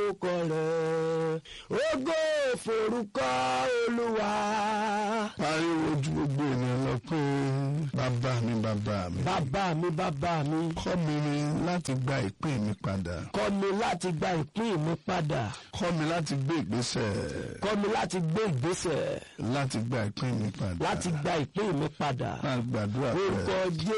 forúkọ rẹ̀ ògo forúkọ olúwa. pariwo ju gbogbo ènìyàn lọ pé bàbá mi bàbá mi. bàbá mi bàbá mi kọ́ mi láti gba ìpín mi padà. kọ́ mi láti gba ìpín mi padà kọ́ mi láti gbé ìgbésẹ̀ kọ́ mi láti gbé ìgbésẹ̀ láti gba ìpín mi padà. láti gba ìpín mi padà. máa gbàdúrà orúkọ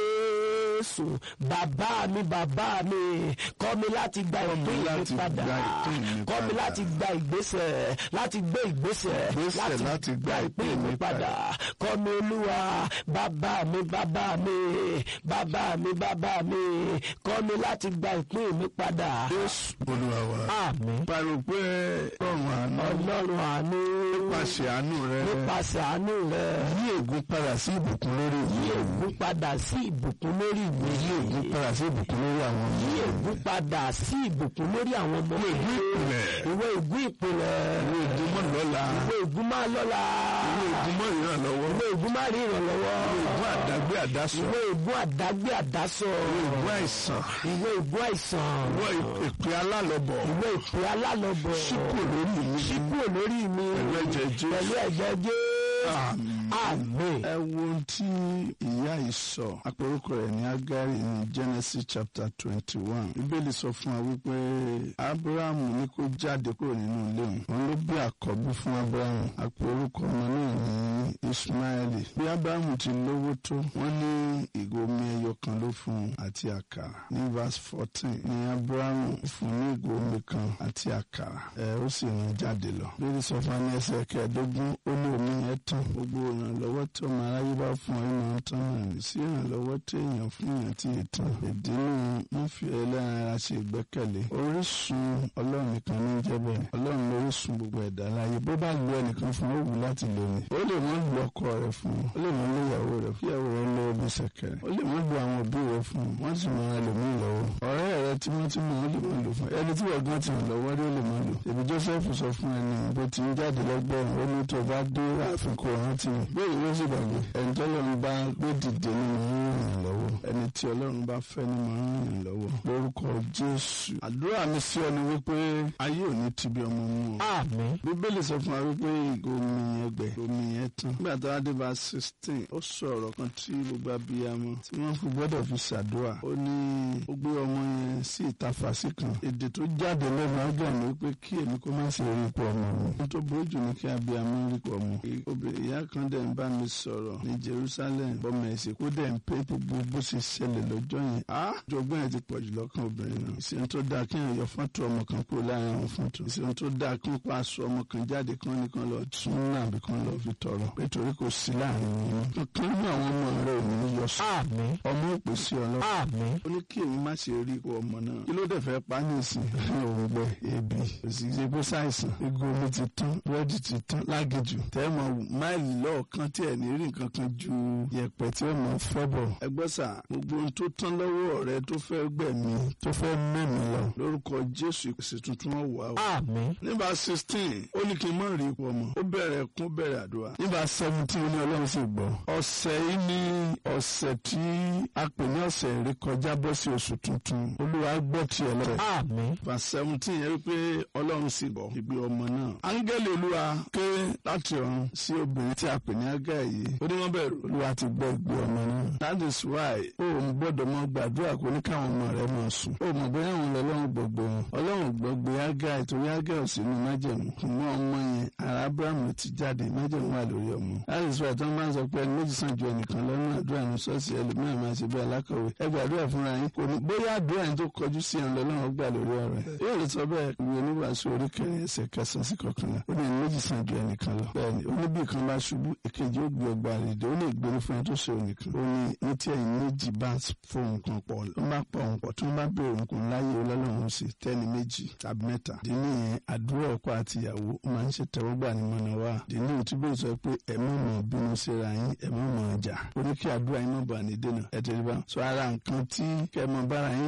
jésù bàbá mi bàbá mi kọ́ mi láti gba Kọ́ mi ìpín mi láti padà gba ìpín mi kọ́ mi padà. láti gba ìgbésẹ̀ láti gbé ìgbésẹ̀ Ìgbésẹ̀ láti gba ìpín mi padà. kọ́ mi olúwa bàbá mi bàbá mi bàbá mi bàbá mi kọ́ mi láti gba ìpín mi padà. Jésù olúwa wa. àmín pariwo pé ọ̀run àánú ọlọ́run àánú nípasẹ̀ àánú rẹ nípasẹ̀ àánú rẹ yí ègún padà sí ìbùkún lórí yí mi. ègún padà sí ìbùkún lórí mi. yí ègún padà sí ìbùkún lórí àwọn yí mi. ègún padà sí ìbùkún lórí àwọn ọmọ mi. ègún ìpìlẹ̀. ìwé ègún ìpìlẹ̀. ìwé ègún mọ́ lọ́la. ìwé ègún máa lọ́la. ìwé ègún mọ́ ìrànlọ́wọ́. ìwé ègún máa rí ìrànlọ́wọ́. ìwé ègún àdágbé àdásọ. ìwé ègún àdágbé àdásọ. ìwé ègún àìsàn. ìwé ègún àìsàn. ìwé ìpè alálọ́bọ̀. ìwé ìpè alálọ́bọ̀. síkò lórí mi. síkúrò lórí mi. Pẹ̀lú ẹ̀jẹ̀ Jésù. pẹ̀lú ẹ̀jẹ̀ Jésù. Àmín. àmín. ẹ wo ohun tí ìyá yìí sọ àpérúkọ rẹ̀ ní agari ní genesis chapter twenty one bíbélì sọ fún wa wípé abrahamu ní kó jáde kúrò nínú ilé òun òun ló bí àkọ́bí fún abrahamu àpérúkọ ọmọ náà ní ismaili bí abrahamu ti lówó tó wọ́n ní ìgò omi ẹyọ kan ló fún un àti àkàrà ní verse fourteen ní abrahamu fún ní ìgò omi kan àti àkàrà ẹ ó sì rìn jáde lọ bíbélì sọ fún wa ní ẹsẹ̀ kẹẹ̀ẹ́dógún ó ní omi yẹn tán gbogbo ìrànlọ́wọ́ tí ọmọ aráyé bá fún ọ ìmọ̀ tán náà ní sí ìrànlọ́wọ́ tí èèyàn fún èèyàn tí ì tán ìdínú wọn fi ẹlẹ́ran ara ṣe ìgbẹ́kẹ̀lé orísun ọlọ́run nìkan ní jẹ́ bẹ́ẹ̀ ọlọ́run ló orísun gbogbo ẹ̀dá láyé bó bá lu ẹnìkan fún ó wù láti lò ní ó lè mọ́ lu ọkọ rẹ̀ fún ó lè mọ́ lu ìyàwó rẹ̀ fún ìyàwó rẹ̀ lọ́wọ́ bí sẹ̀kẹ̀rẹ̀ ó lè mọ́ lu àwọn òbí rẹ̀ fún wọ́n sì mọ ẹlòmíì lọ́wọ́ ọ̀rẹ́ rẹ̀ tímọ́tímọ́ ó lè mọ́ lò fún ẹni tí wọ́n gan ti ràn lọ́wọ́ rí ó lè mọ́ lò èmi Joseph sọ fún ẹni bó ti ń jáde lọ́gbọ́n ó ní tó bá dé àfikún rántí mi bẹ́ẹ̀ ló sì gbàgbé ẹni tí ọlọ́run bá gbé dìde ni mo ń ràn lọ́wọ́ ẹni tí ọlọ́run bá fẹ́ ni mo ń ràn lọ́wọ́ lórúkọ Jésù àdúrà mi sí ọ ni wípé ayé ò ní tibi ọmọ mú ọ àmín. bíbélì sọ fún wa wípé ìgò omi yẹn gbẹ omi yẹn tán nígbà tó wá dé bá sixteen ó sọ ọ̀rọ̀ kan tí gbogbo abiyamọ tí wọ́n fi gbọ́dọ̀ fi ṣàdúrà ó ní ó gbé ọmọ yẹn sí ìta fàṣí kan èdè tó jáde lẹ́nu ọgbà ni wípé kí èmi kó má ṣe rí ipò ọmọ mi ohun tó burú jù ní kí abiyamọ rí ipò ọmọ obìnrin ìyá kan dẹ̀ ń bá mi sọ̀rọ̀ ní Jerusalem bọ́mọ ẹ̀sìn kó dẹ̀ ń pé gbogbo bó ṣe ṣẹlẹ̀ lọ́jọ́ yẹn á jọgbọ́n yẹn ti pọ̀ jù lọ́kàn obìnrin náà ìṣẹ́ni tó dáa kí èèyàn yọ fọ́tò ọmọ kan kúrò láàrin àwọn fọ́tò ìṣẹ́ni tó dáa kí wọ́n pa aṣọ ọmọ kan jáde kí wọ́n ní kán lọ tún náà bí kán lọ fi tọrọ nítorí kò sí láàrin wọn kankan ní àwọn ọmọ rẹ ò ní yọ sọ àmín. ọmọ òpè sí ọlọ́run àmín. ó ní kí èmi má ṣe rí ikú ọmọ náà kí ló dẹ̀ fẹ́ pa ní ìsìn òun gbẹ ebi òsì ṣe pé ṣàìsàn igun omi ti tán búrẹ́dì ti tán lágejù tẹ́ẹ̀mọ̀ máìlì lọ́ọ̀kan tí ẹ̀ ní rí nǹkan kan ju yẹ̀pẹ̀ tí ó mọ̀ fẹ́ bọ̀ ẹgbẹ́ sà gbogbo ohun tó tán lọ́wọ́ rẹ tó fẹ́ gbẹ̀mí tó fẹ́ mẹ́mí lọ lórúkọ Jésù ìpèsè tuntun wọn wà ó. àmín. nígbà sixteen ó ní kí n má rí ipò ọmọ ó bẹ̀rẹ̀ kún bẹ̀rẹ̀ àdúrà nígbà seventeen ó ní ọlọ́run sì gbọ́ ọ̀sẹ̀ yìí ní ọ̀sẹ̀ tí a pè ní ọ̀sẹ̀ ìrékọjá bọ́ sí oṣù tuntun olúwa gbọ́ tiẹ̀ lọ́rẹ̀ àmín. verse seventeen yẹn wípé ọlọ́run sì bọ̀ ìgbé ọmọ náà. áńgẹ́lì olúwa ké láti ọ̀run sí obìnrin tí a pè ní ágá yìí. ó ní wọ́n bẹ̀rù olúwa ti gbọ́ ìgbé ọmọ náà. that is why ó ń gbọ́dọ̀ mọ gbàdúrà kó ní káwọn ọmọ rẹ̀ máa sùn. ó mọ̀ bóyá àwọn ọlọ́run gbogbo wọn. ọlọ́run gbọ́gbé ágá ìtorí ágá ò sí ní májẹ̀mú. ṣùgbọ́n ọmọ yẹn ara abrahamu ti jáde májẹ̀mú wà lórí ọmọ. that is why tí wọ́n bá ń sọ pé ẹni méjì sàn ju ẹnìkan lọ́nà àdúrà ní ṣọ́ọ̀ṣì ẹlòmíràn máa ṣe bí alákọ̀wé. ẹ gbàdúrà fúnra yín kò ní bóyá àdúrà yín tó kọjú sí ẹ̀ lọ́lọ́run gbà lórí ọ̀rọ̀ ẹ̀. yóò lè sọ bẹ́ẹ̀ ìwé oníwàásù orí kẹrin ẹsẹ̀ kẹsàn-án sí kọkànlá ó ní méjì sàn ju ẹnìkan lọ. bẹ́ẹ̀ni ó ní bí kan bá ṣubú èkejì ó gbé ọgbà rèdè ó lè gbérí fún ẹ tó ṣe ònìkan. ó ní ní tí ẹ̀yin méjì bá fohùn kan pọ̀ ó bá pọ̀ òun pọ̀ tí wọ́n bá bẹ̀rẹ̀ òun kò láyé ọlọ́run sí tẹ́ni méjì tàbí mẹ́ta. dínú yẹn àdúrà ọkọ àti ìyàwó ó máa ń ṣe tẹ́wọ́gbà ní mọ̀nà wa. dínú tí bẹ́ẹ̀ sọ pé ẹ má mọ̀ bínú síra yín ẹ má mọ̀ jà. ó ní kí àdúrà yín má bà ní dènà ẹ tẹ́lẹ̀ bá. sọ ara nǹkan tí kẹ́ mọ bára yín jà mọ́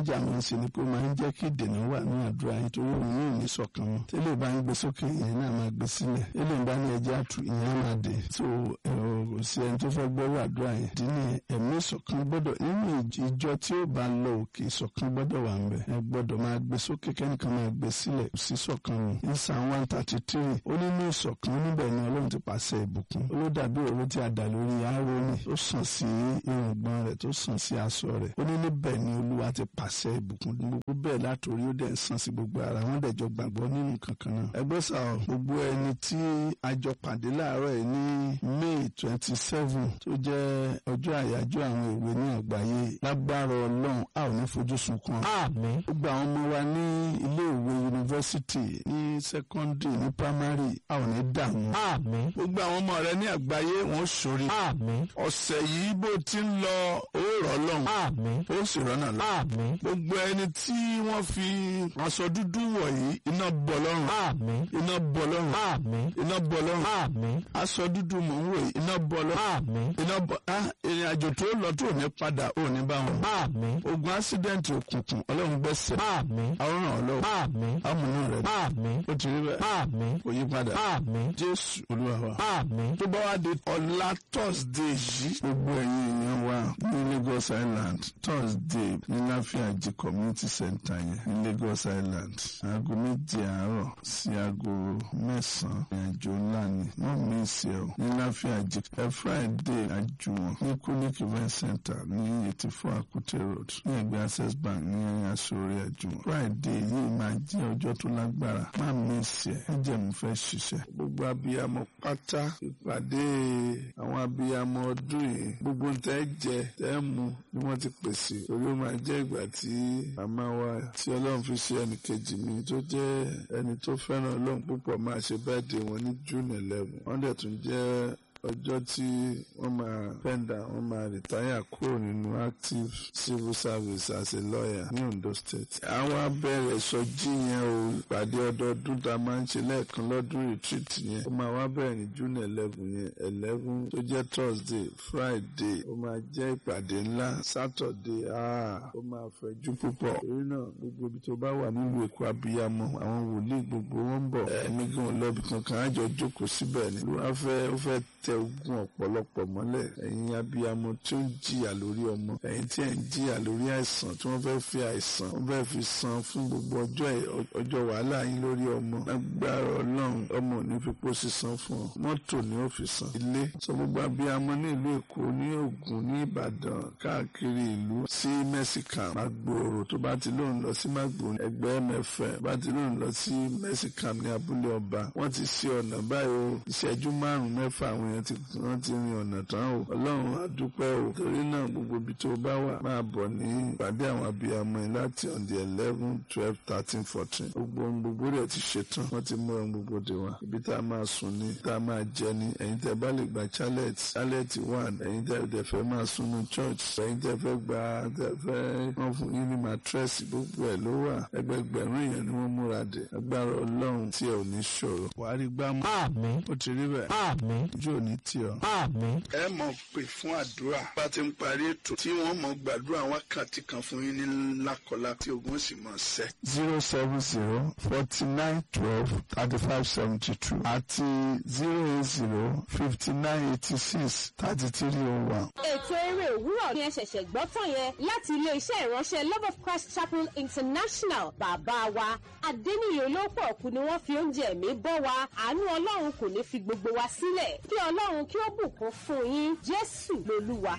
sì ni pé ó máa ń jẹ́ kí ìdènà wà ní àdúrà yín torí òun yóò ní ṣọ̀kan mọ́ tẹ́lẹ̀ bá ń gbé sókè ìyẹn náà máa gbé sílẹ̀ tẹ́lẹ̀ bá ní ẹjẹ́ àtù ìyẹn á máa dé so kò sí ẹni tó fẹ́ gbọ́rọ̀ àdúrà yẹn ìdí ni ẹ̀mí ìṣọ̀kan gbọ́dọ̀ nínú ìjọ tí ó bá lọ òkè ìṣọ̀kan gbọ́dọ̀ wà ń bẹ̀ ẹ gbọ́dọ̀ máa gbé sókè kẹ́nìkan máa gbé sílẹ̀ sí ṣọ̀kan nù ní psalm one thirty three ó ní ní ìṣọ̀kan níbẹ̀ ni ọlọ́run ti pàṣẹ ìbùkún ó ló dàbí òróró tí a dà lórí Áárónì tó sàn sí irùngbọ̀n rẹ̀ tó sàn sí aṣọ rẹ̀ ó ní níbẹ̀ ni olúwa ti pàṣẹ ìbùkún gbogbo bẹ́ẹ̀ látòrí ó dẹ̀ ń sàn sí gbogbo ara wọn dẹ̀ jọ gbàgbọ́ nínú kankan náà ẹgbẹ́ sà ọ́ gbogbo ẹni tí a jọ pàdé láàárọ̀ yìí ní May twenty seven tó jẹ́ ọjọ́ àyájọ́ àwọn èwe ní àgbáyé lágbára ọlọ́run a ò ní fojú sunkún àmín gbogbo àwọn ọmọ wa ní ilé ìwé yunifásitì ní sẹ́kọ́ndì ní pámárì a ò ní dààmú àmín gbogbo àwọn ọmọ rẹ ní àgbáyé wọn ó ṣorí àmín ọ̀sẹ̀ yìí bó ti ń lọ ó rọ̀ lọ́hùn àmín ó sì rọ́nà lọ. àmín gbogbo ẹni tí wọ́n fi aṣọ dúdú wọ̀ yìí iná bọ̀ lọ́rùn àmín iná bọ̀ lọ́rùn àmín iná bọ̀ lọ́rùn àmín aṣọ dúdú mò ń wò yìí iná bọ̀ lọ́rùn àmín iná bọ̀ á ìrìn àjò tó lọ tó ní padà ò ní bá wọn. àmín ogun ásídẹ̀ǹtì òkùnkùn ọlọ́run gbẹ́sẹ̀ àmín àwòrán ọlọ́run àmín amúnú rẹ̀ àmín ó ti rí bẹ́ẹ̀ àmín kò yí padà àmín jésù olúwa wa. àmín tó bá wá di ọ̀la thursday yìí gbogbo ẹ̀yin èèyàn wa ní lagos island thursday ní láfíàjì community center yẹn ní lagos island aago méje àárọ̀ sí aago mẹ́sàn-án ìrìnàjò ńlá ni wọ́n mí ìsì ẹ̀ ní láfíàjì ẹ friday àjùwọ̀n ní kunik event center ní eighty four akute road ní ẹgbẹ́ access bank ní asòrí àjùwọ̀n friday yìí máa jẹ́ ọjọ́ tó lágbára má mí ìsì ẹ̀ ẹ jẹ́ mo fẹ́ ṣiṣẹ́ gbogbo abiyamọ pátá ìpàdé àwọn abiyamọ ọdún yìí gbogbo ń tẹ́ jẹ tẹ́ mu ni wọ́n ti pèsè torí ó máa jẹ́ ìgbà tí màmá wa tí ọlọ́run fi ṣe ẹnì kejì mi tó jẹ́ ẹni tó fẹ́ràn ọlọ́run púpọ̀ máa ṣe bẹ́ẹ̀dẹ̀ wọn ní june eleven wọ́n dẹ̀ tún jẹ́ ọjọ́ tí wọ́n máa pẹ́ndà wọ́n máa rìtáyà kúrò nínú active civil service as a lawyer ní Ondo State. àwọn abẹ́rẹ́ sọjí yẹn o ìpàdé ọdọọdún tá a máa ń ṣe lẹ́ẹ̀kan lọ́dún retreat yẹn ó máa wá bẹ̀rẹ̀ ní June eleven yẹn eleven tó jẹ́ Thursday Friday ó máa jẹ́ ìpàdé ńlá Saturday ah ó máa fẹ̀jú púpọ̀ torí náà gbogbo ibi tó bá wà nílùú Èkó abiyamọ àwọn wòlíì gbogbo wọn ń bọ̀ ẹ̀mí gan lọ́bì kankan á jọ jókòó síbẹ̀ ni ló wá fẹ́ ó fẹ́ tẹ ogun ọ̀pọ̀lọpọ̀ mọ́lẹ̀ ẹ̀yin abiyamọ tí ó ń jìyà lórí ọmọ ẹ̀yin tí ẹ̀ ń jìyà lórí àìsàn tí wọ́n fẹ́ fi àìsàn wọ́n fẹ́ fi san fún gbogbo ọjọ́ ọjọ́ wàhálà yín lórí ọmọ lágbára ọlọ́run ọmọ ò ní fi pọ́ sísan fún ọ mọ́tò ni ó fi san ilé sọ gbogbo abiyamọ ní ìlú Èkó ní Ògùn ní Ìbàdàn káàkiri ìlú sí mẹ́sìkàm Magboro tó bá ti lóun lọ sí Magboro ẹgbẹ́ mẹ́fẹ́ bá ti lóun lọ sí mẹ́sìkàm ní abúlé ọba wọ́n ti ṣe ọ̀nà báyìí o ìṣẹ́jú márùn-ún mẹ́fà àwọn èèyàn ti wọ́n ti rin ọ̀nà tán o ọlọ́run á dúpẹ́ o torí náà gbogbo ibi tó bá wà máa bọ̀ ní ìpàdé àwọn abiyamọ yìí láti on the eleven twelve thirteen fourteen gbogbo ohun gbogbo rẹ̀ ti ṣetán wọ́n ti mú ohun gbogbo dé wa ibi tá a máa sùn ní tá a máa jẹ ní ẹ̀yin tẹ́ bá lè gba chalet chalet one ẹ̀yin tẹ́ tẹ́ fẹ́ máa sùn ní church ẹ̀yin tẹ́ fẹ́ gba tẹ́ fẹ́ wọ́n fún yín ní mattress gbogbo ẹ̀ ló wà ẹgbẹgbẹ̀rún èèyàn ni wọ́n múra dé agbára ọlọ́run tí ẹ ò ní ṣòro wàá rí gbámú àmín ó ti rí bẹ́ẹ̀ àmín ojú ò ní tì ọ́ àmín ẹ mọ̀ pé fún àdúrà bá ti ń parí ètò tí wọ́n mọ̀ gbàdúrà wákàtí kan fún yín ní lákọlá tí ogun sì mọ̀ sẹ́. zero seven zero forty nine twelve thirty five seventy two àti zero eight zero fifty nine eighty six thirty three oh one. ètò eré òwúrọ̀ ni ẹ ṣẹ̀ṣẹ̀ gbọ́ tán yẹn láti ilé-iṣẹ́ ìránṣẹ́ love of christ chapel international bàbá wa adẹ́niyè olóòpọ̀ ọ̀kú ni wọ́n fi oúnjẹ ẹ̀mí bọ́ wa àánú ọlọ́run kò ní fi gbogbo wa sílẹ̀ kí ọlọ́run kí ó bùkún fún yín jésù lolúwa.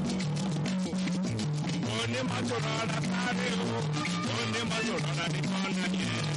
onímọ̀tò rárá sáré o onímọ̀tò rárá ní kọ́lá.